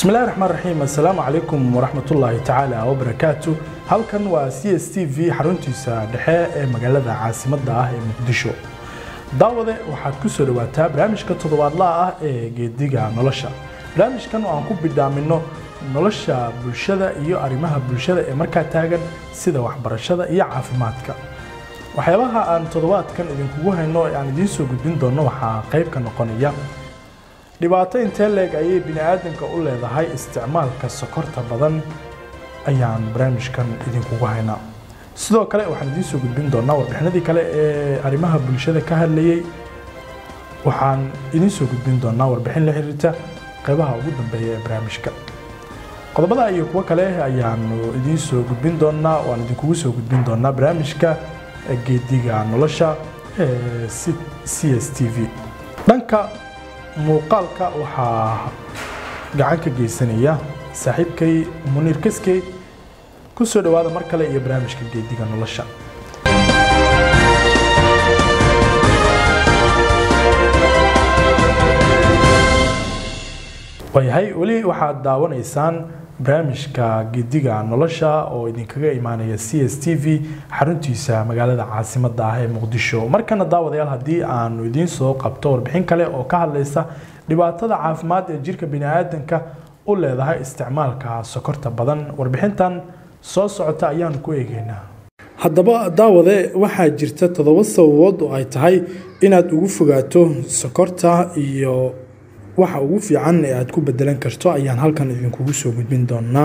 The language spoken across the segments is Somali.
bismillahi raxmaan raxiim assalaamu calaykum waraxmatullaahi tacaala wabarakaatu halkan waa c s t v xaruntiisa dhexe ee magaalada caasimadda ah ee muqdisho daawade waxaad ku soo dhawaataa barnaamijka toddobaadlaha ah ee geediga nolosha barnaamijkan oo aan ku bidhaamino nolosha bulshada iyo arrimaha bulshada ee markaa taagan sida waxbarashada iyo caafimaadka waxyaabaha aan toddobaadkan idinkugu hayno ee aan idiin soo gudbin doono waxaa qayb ka noqonaya dhibaato intee leeg ayay bini'aadamka u leedahay isticmaalka sokorta badan ayaan barnaamijkan idinkugu haynaa sidoo kale waxaan idiin soo gudbin doonaa warbixinadii kale ee arrimaha bulshada ka hadlayey waxaan idiin soo gudbin doonaa warbixin la xiriirta qaybaha ugu dambeeya ee barnaamijka qodobada iyo kuwo kale ayaanu idiin soo gudbin doonaa waan idinkugu soo gudbin doonaa barnaamijka geediga nolosha ee c s t v dhanka muuqaalka waxaa gacan ka geysanaya saaxiibkay muniir kaskey ku soo dhowaada mar kale iyo barnaamijka geediga nolosha waayahay weli waxaad daawanaysaan barnaamijka geediga nolosha oo idinkaga imaanaya c s t v xaruntiisa magaalada caasimadda ah ee muqdisho markana daawadayaal haddii aanu idiin soo qabto warbixin kale oo ka hadlaysa dhibaatada caafimaad ee jirka biniaadanka u leedahay isticmaalka sokorta badan warbixintan soo socota ayaanu ku eegeynaa haddaba daawade waxaa jirta toddoba sababood oo ay tahay inaad ugu fogaato sokorta iyo waxa ugu fiican ee aad ku bedelan karto ayaan halkan idinkugu soo gudbin doonaa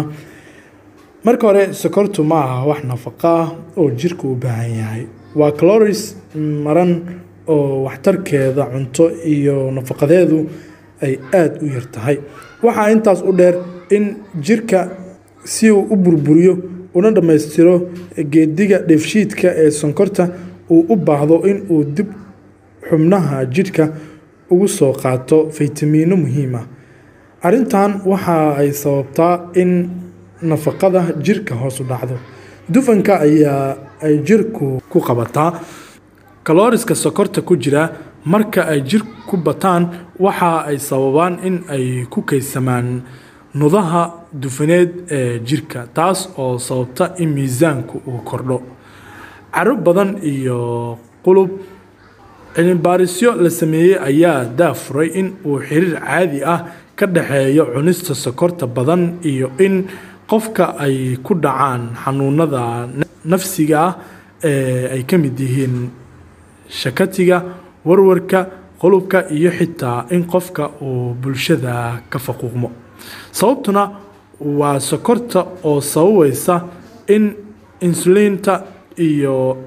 marka hore sokortu ma aha wax nafaqo ah oo jirka u baahan yahay waa caloris maran oo waxtarkeeda cunto iyo nafaqadeedu ay aada u yar tahay waxaa intaas u dheer in jirka si uu u burburiyo una dhammaystiro geediga dheefshiidka ee sonkorta uu u baahdo in uu dib xubnaha jidhka ugu soo qaato faytamiino muhiim ah arrintan waxa ay sababtaa in nafaqada jirka hoos u dhacdo dufanka ayaa ay jirku ku qabataa kalooriska sokorta ku jira marka ay jir ku bataan waxa ay sababaan in ay ku kaysamaan nudaha dufaneed ee jirka taas oo sababta in miisaanku uu kordho caro badan iyo qulub cilmibaarisyo la sameeyey ayaa daafuray in uu xiriir caadi ah ka dhexeeyo cunista sokorta badan iyo in qofka ay ku dhacaan xanuunada nafsiga ah ee ay ka mid yihiin shakatiga warwarka qolubka iyo xitaa in qofka uu bulshada ka faquuqmo sababtuna waa sokorta oo sababaysa in insuliinta iyo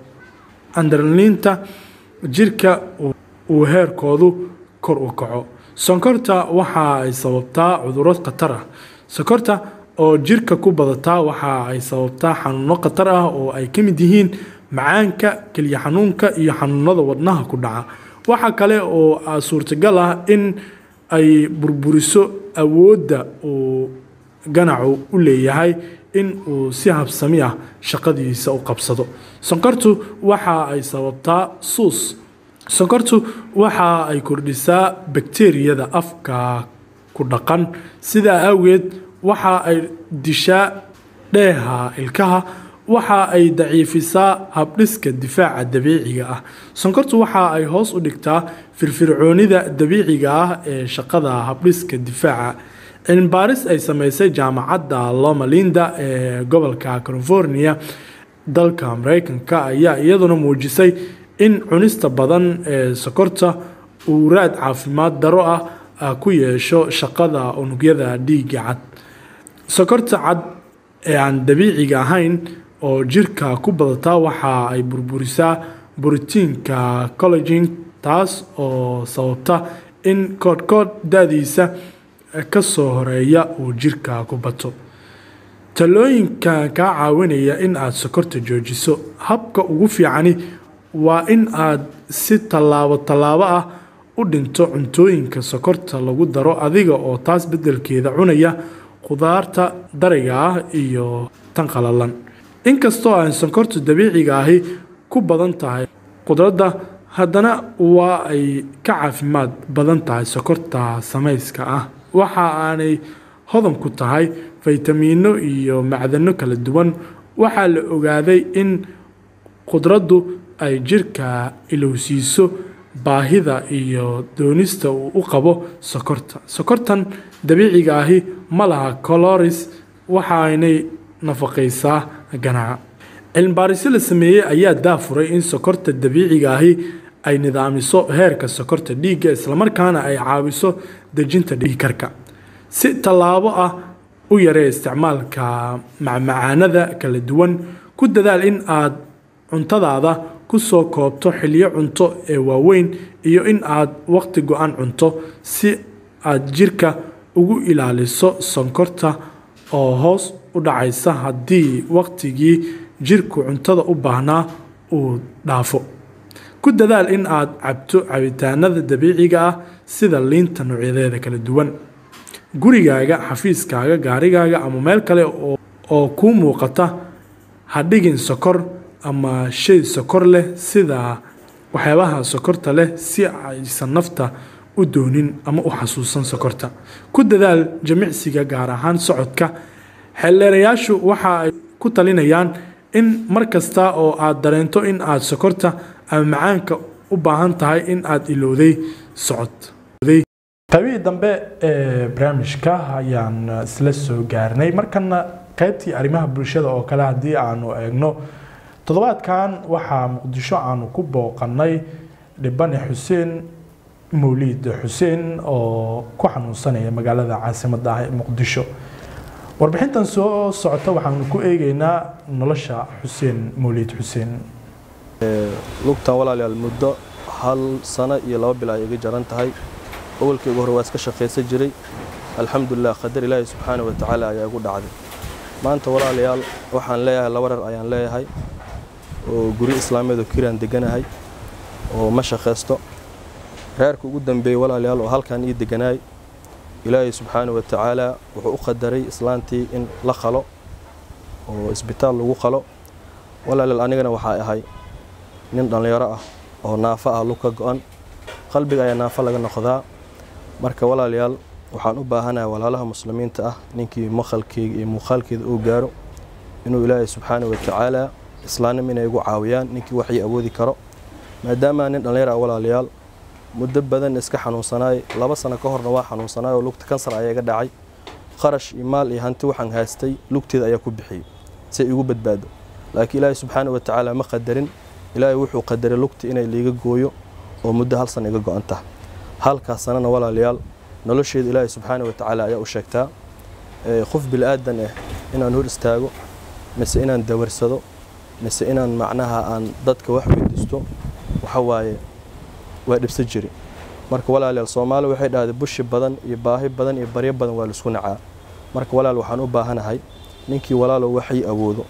andarliinta jirka uu heerkoodu kor u kaco sonkorta waxa ay sababtaa cuduro khatar ah sonkorta oo jirka ku badataa waxa ay sababtaa xanuuno khatar ah oo ay ka mid yihiin macaanka keliya xanuunka iyo xanuunada wadnaha ku dhaca waxa kale oo suurtagal ah in ay burburiso awoodda uu ganacu u leeyahay in uu si habsami ah shaqadiisa u qabsado sonkortu waxa ay sababtaa suus sonkortu waxa ay kordhisaa bakteriyada afka ku dhaqan sidaa awgeed waxa ay dishaa dheeha ilkaha waxa ay daciifisaa habdhiska difaaca dabiiciga ah sonkortu waxa ay hoos u dhigtaa firfircoonida dabiiciga ah ee shaqada habdhiska difaaca cilmibaaris ay sameysay jaamacadda loma linda ee gobolka california dalka mareykanka ayaa iyaduna muujisay in cunista badan ee sokorta uu raad caafimaad daro ah ku yeesho shaqada unugyada dhiigga cad sokorta cad ee aan dabiiciga ahayn oo jirka ku badataa waxa ay burburisaa borotiinka collagin taas oo sababta in koodhkoodh da-diisa ka soo horeeya uu jirka ku bato talooyinka kaa caawinaya in aad sokorta joojiso habka ugu fiicani waa in aad si tallaabo tallaabo ah u dhinto cuntooyinka sokorta lagu daro adiga oo taas beddelkeeda cunaya khudaarta dariga ah iyo tan qalalan inkastoo aan sonkortu dabiiciga ahi ku badan tahay khudradda haddana waa ay ka caafimaad badan tahay sokorta samayska ah waxa aanay hodan ku tahay faytamiino iyo macdano kala duwan waxaa la ogaaday in khudraddu ay jirka ilowsiiso baahida iyo doonista uu u qabo sokorta sokortan dabiiciga ahi ma laha coloris waxaanay nafaqaysaa ganaca cilmibaarisyo la sameeyey ayaa daafuray in sokorta dabiiciga ahi ay nidaamiso heerka sokorta dhiigga islamarkaana ay caawiso dejinta dhiigkarka si tallaabo ah u yaree isticmaalka macmacaanada kala duwan ku dadaal in aad cuntadaada ku soo koobto xilyo cunto ee waaweyn iyo in aad waqti go-an cunto si aad jirka ugu ilaaliso sonkorta oo hoos u dhacaysa haddii waqtigii jirku cuntada u baahnaa uu dhaafo ku dadaal in aad cabto cabitaanada dabiiciga ah sida liinta noocyadeeda kala duwan gurigaaga xafiiskaaga gaarigaaga ama meel kale oo kuu muuqata ha dhigin sokor ama shay sokor leh sida waxyaabaha sokorta leh si aysan nafta u doonin ama u xasuusan sokorta ku dadaal jimicsiga gaar ahaan socodka xeelleerayaashu waxa ay ku talinayaan in mar kasta oo aad dareento in aad sokorta ama macaanka u baahan tahay in aad ilowday socod qaybihii dambe ee barnaamijka ayaan isla soo gaarnay markana qaybtii arrimaha bulshada oo kale haddii aanu eegno toddobaadkan waxaa muqdisho aanu ku booqanay dhibane xuseen mawliid xuseen oo ku xanuunsanaya magaalada caasimadda ah ee muqdisho warbixintan soo socota waxaanu ku eegeynaa nolosha xuseen mawliid xuseen lugtan walaalayaal muddo hal sano iyo laba bil ay iga jaran tahay awalkayga hore waa iska shaqaysan jiray alxamdulilah qadar ilaahi subxaana wa tacaala ayaa igu dhacday maanta walaalayaal waxaan leeyahay laba rar ayaan leeyahay oo guri islaameed oo kiraan deganahay oo ma shaqaysto reerka ugu dambeeyey walaalayaal oo halkan ii deganaay ilaahay subxaana wa tacaala wuxuu u qadaray islaantii in la qalo oo isbitaal lagu qalo walaalayaal anigana waxaa ahay nin dhallinyaro ah oo naafo ah lug ka go-an qalbiga ayaa naafo laga noqdaa marka walaalayaal waxaan u baahanahay walaalaha muslimiinta ah ninkii maqalkeyga iyo muuqaalkeeda uu gaaro inuu ilaahay subxaana wa tacaala islaannim inay igu caawiyaan ninkii waxii awoodi karo maadaama nin dhallinyar ah walaalayaal muddo badan iska xanuunsanaay laba sano ka horna waa xanuunsanaay oo lugta kansar ayaa iga dhacay qarash iyo maal iyo hanti waxaan haystay lugteeda ayaa ku bixiyey si ay igu badbaado laakiin ilaahay subxaana wa tacaala ma qadarin ilaahay wuxuu qadaray lugta inay liiga gooyo oo muddo hal sana iga go-an taha halkaas sanana walaalayaal nolosheeda ilaahay subxaana wa tacaala ayaa u sheegtaa qof bilaadan ah inaan hor istaago mise inaan dawarsado mise inaan macnaha aan dadka wax weydiisto waxa waaye waa dhibsa jiri marka walaalayaal soomaali waxay dhahday bushi badan iyo baahi badan iyo baryo badan waa laisku nacaa marka walaal waxaan u baahanahay ninkii walaalow waxay awoodo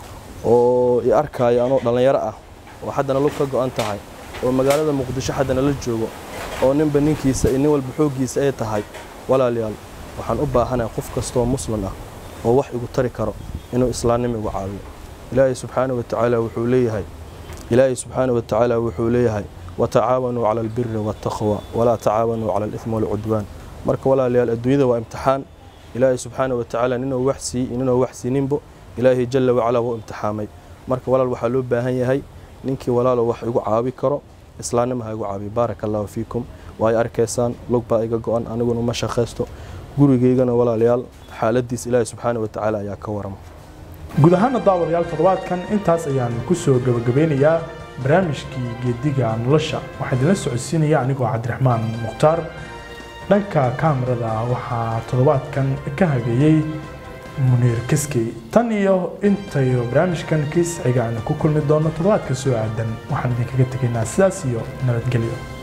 oo i arkaayo anoo dhallinyaro ah oo haddana lug ka go-an tahay oo magaalada muqdisho haddana la joogo oo ninba ninkiisa iyo nin walba xooggiisa ay tahay walaalayaal waxaan u baahanahay qof kastoo muslim ah oo wax igu tari karo inuu islaamnimo igu caawiyo ilaahay subxaana wa tacaala wuxuu leeyahay ilaahay subxaana wa tacaala wuxuu leeyahay watacaawanuu cala albiri waataqwa walaa tacaawanuu cala alithmi walcudwaan marka walaalayaal adduunyada waa imtixaan ilaahay subxaana wa tacaala ninuu wax siiy iyo ninuu wax siininbo ilaahay jalla wacalaa wuu imtixaamay marka walaal waxaa loo baahan yahay ninkii walaalo wax igu caawi karo islaamnimo ha igu caabiyo baaraka allahu fiikum waay arkaysaan lug baa iga go-an aniguna ma shaqaysto gurigaygana walaalayaal xaaladiis ilaahay subxaana wa tacaala ayaa ka warama guud ahaana daawadayaal toddobaadkan intaas ayaan kusoo gabagabeynayaa barnaamijkii geediga nolosha waxaa idinla socodsiinaya anigoo cabdiraxmaan mukhtaar dhanka kaamirada waxaa toddobaadkan ka hageeyey muniir kiskey tan iyo intayo barnaamijkan kiis xiga aan ku kulmi doono toddobaadka soo aadan waxaan idinkaga tegaynaa sidaas iyo nabadgelyo